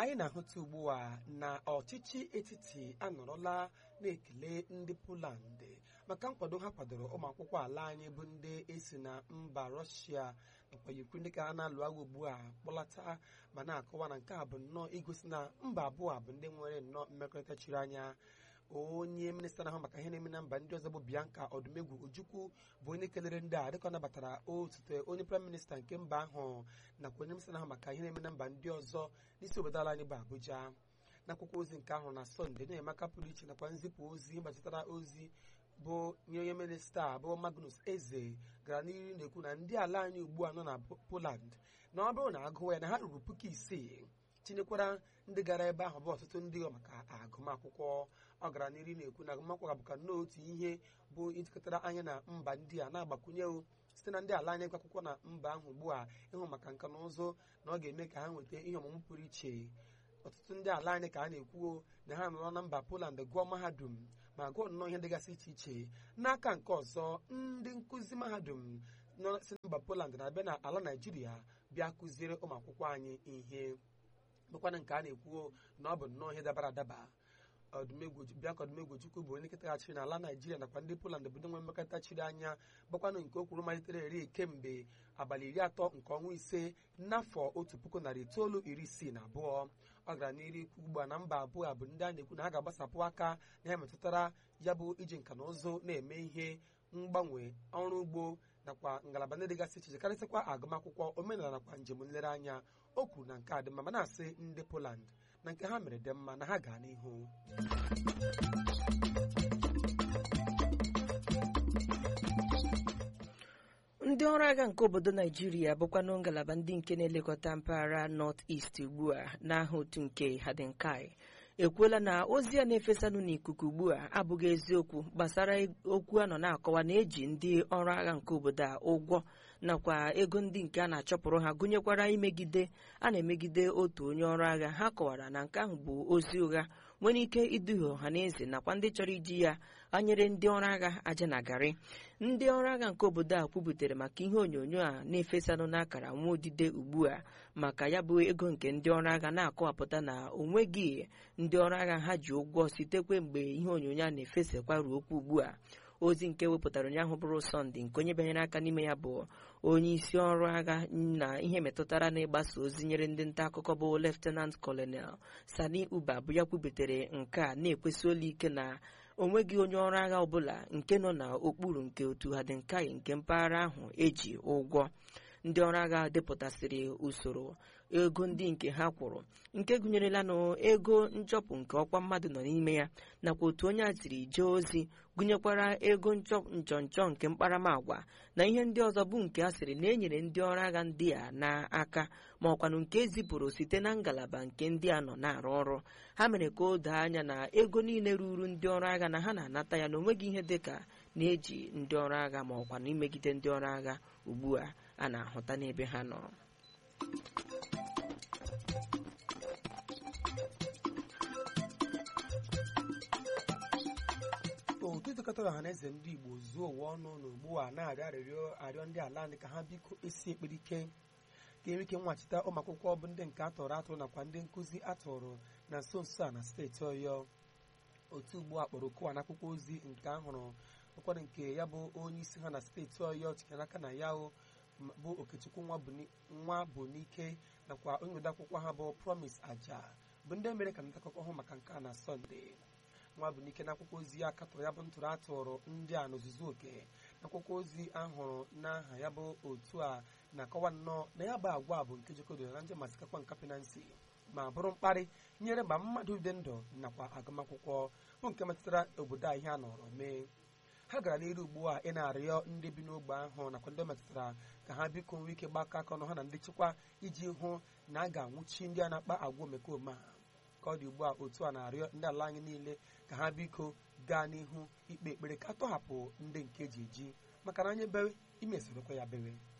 anyị na-ahụta ugbu a na ọchịchị etiti anọrọla na-ekele ndị Poland maka nkwado ha kwadoro ụmụ akwụkwọ ala anyị bụ ndị esi na mba Rọshia nakwa Ukraine ka a na-alụ agha ugbu a kpọlata ma na-akọwa na nke a bụ nnọọ igosi na mba abụọ a bụ ndị nwere nnọọ mmekọrịta chiri anya onye minista na-ahụ maka ihe na-eme na mba ndị ọzọ bụ Bianca Odumegwu Ojukwu bụ onye kelere ndị a dịka ọ nabatara osote onye praịm minista nke mba ahụ nakwa onye minista na-ahụ maka ihe na-eme na mba ndị ọzọ n'isi obodo ala anyị bụ Abuja n'akwụkwọ ozi nke ahụ na Sọnde na-emeka pụrụ iche nakwa nzipụ ozi gbachitara ozi bụ nye onye minista bụ Magnus Eze gara n'ihu na-ekwu na ndị ala anyị ugbu a nọ na Poland na ọ bụrụ na agụwa ya na ha ruru puku isii tinyekwara ndị gara ebe ahụ bụ ọtụtụ ndị maka agụmakwụkwọ ọ gara n'ihu na-ekwu na agụmakwụkwọ ga-abụka nnọọ otu ihe bụ ijikọtara anya na mba ndị a na-agbakwunye site na ndị ala anyị gụ akwụkwọ na mba ahụ ugbu a ịhụ maka nka na ụzụ na ọ ga-eme ka ha nweta ihe ọmụmụ pụrụ iche ọtụtụ ndị ala anyị ka a na-ekwuo na ha nọrọ na mba Poland gụọ mahadum ma gụọ nnọọ ihe dịgasị iche iche n'aka nke ọzọ ndị nkụzi mahadum nọ si mba Poland na-abịa na ala Naijiria bịa kụziere ụmụ akwụkwọ anyị ihe bụkwana nke a na-ekwuo na ọ bụ nnọọ ihe dabara adaba Bianca Odumegwu Ojukwu bụ onye nkịtaghachiri n'ala Naijiria nakwa ndị Poland bụ ndị nwere mmekọrịta chiri anya gbakwanụ nke o kwuru malitere eri kemgbe abalị iri atọ nke ọnwa ise n'afọ otu puku narị itoolu iri isii na abụọ ọ gara n'iru ikwu ugbu a na mba abụọ a bụ ndị a na-ekwu na ha ga-agbasapụ aka na ya metụtara ya bụ iji nka na ụzụ na-eme ihe mgbanwe ọrụ ugbo nakwa ngalaba ndị dịgasị iche iche karịsịkwa agụmakwụkwọ omenala nakwa njem nlereanya o kwuru na nke a dị mma ma na-asị ndị Poland na nke ha mere dị mma na ha gaa n'ihu ndị ọrụ agha nke obodo naijiria bụkwanụ ngalaba ndị nke na-elekọta mpaghara North East ugbu a n'aha otu nke Hadinkai ekwuola na ozi a na-efesanụ n'ikuku ugbu a abụghị eziokwu gbasara okwu a nọ na-akọwa na eji ndị ọrụ agha nke obodo a ụgwọ nakwa ego ndị nke a na-achọpụrụ ha gụnyekwara imegide a na-emegide otu onye ọrụ agha ha kọwara na nke ahụ bụ ozi ụgha nwere ike iduhie ọha na eze nakwa ndị chọrọ iji ya anyere ndị ọrụ agha aja na garị ndị ọrụ agha nke obodo a kwubutere maka ihe onyonyo a na-efesanụ n'akara nwa odide ugbu a maka ya bụ ego nke ndị ọrụ agha na-akọwapụta na onweghị ndị ọrụ agha ha ji ụgwọ sitekwe mgbe ihe onyonyo a na-efesakwa ruo okwu ugbu a ozi nke wepụtara ụnyaahụ bụrụ sọnde nke onye banyere aka n'ime ya bụ onye isi ọrụ agha na ihe metụtara na ịgbasa ozi nyere ndị nta akụkọ bụ leftenant colonel sani uba bụ ya kwubutere nke a na-ekwesị olu ike na onweghị onye ọrụ agha ọbụla nke nọ n'okpuru nke otu hadinkai nke mpaghara ahụ eji ụgwọ ndị ọrụ agha depụtasịrị usoro ego ndị nke ha kwụrụ nke gụnyerela na ego nchọpụ nke ọkwa mmadụ nọ n'ime ya nakwa otu onye a siri jee ozi gụnyekwara ego nchọnchọ nke mkparamagwa na ihe ndị ọzọ bụ nke a sịrị na enyere ndị ọrụ agha ndị a n'aka ma ọkwanụ nke ezipụrụ site na ngalaba nke ndị a nọ na-arụ ọrụ ha mere ka o doo anya na ego niile ruru ndị ọrụ agha na ha na-anata ya na onweghị ihe dịka na-eji ndị ọrụ agha ma ọkwanụ imegide ndị ọrụ agha ugbu a a na-ahụta n'ebe ha nọ otu ịtụkọtara ọha na eze ndị Igbo zuo ụwa ọnụ na ugbu a na-arịọ arịrịọ arịọ ndị ala anyị ka ha biko esi ekpere ike ka enwe ike nwachita ụmụ akwụkwọ bụ ndị nke atọrọ atụrụ nakwa ndị nkụzi atụrụ na nso nso a na steeti Ọyọ otu ugbu a kpọrọ okowa n'akwụkwọ ozi nke ahụrụ ụkwado nke ya bụ onye isi ha na steeti Ọyọ tinyere aka na ya bụ Okechukwu nwa bụ n'ike nakwa onye odeakwụkwọ ha bụ Promise Aja bụ ndị mere ka nta akụkọ hụ maka nke a na Sọnde nwa bụ n'ike n'akwụkwọ ozi ya katọrọ ya bụ ntụrụ atụrụ ndị a n'ozuzu oke n'akwụkwọ ozi ahụrụ n'aha ya bụ otu a na-akọwa nnọọ na ya bụ agwa bụ nke jekodoro na ndị masikakwa nkapịnansi ma bụrụ mkparị nyere ma mmadụ dị ndụ nakwa agụmakwụkwọ bụ nke metụtara obodo a ihe a nọrọ mee ha gara n'iru ugbu a ị na-arịọ ndị bi n'ogbe ahụ nakwa ndị metụtara ka ha biko nwee ike gbakọ aka ọnụ ha na ndị nchekwa iji hụ na a ga-anwụchi ndị a na-akpa agwa omekome a ka ọ dị ugbu a otu a na-arịọ ndị ala anyị niile ka ha biko gaa n'ihu ikpe ekpere ka a tọhapụ ndị nke eji eji maka na anyị bewe imesorokwa ya bewe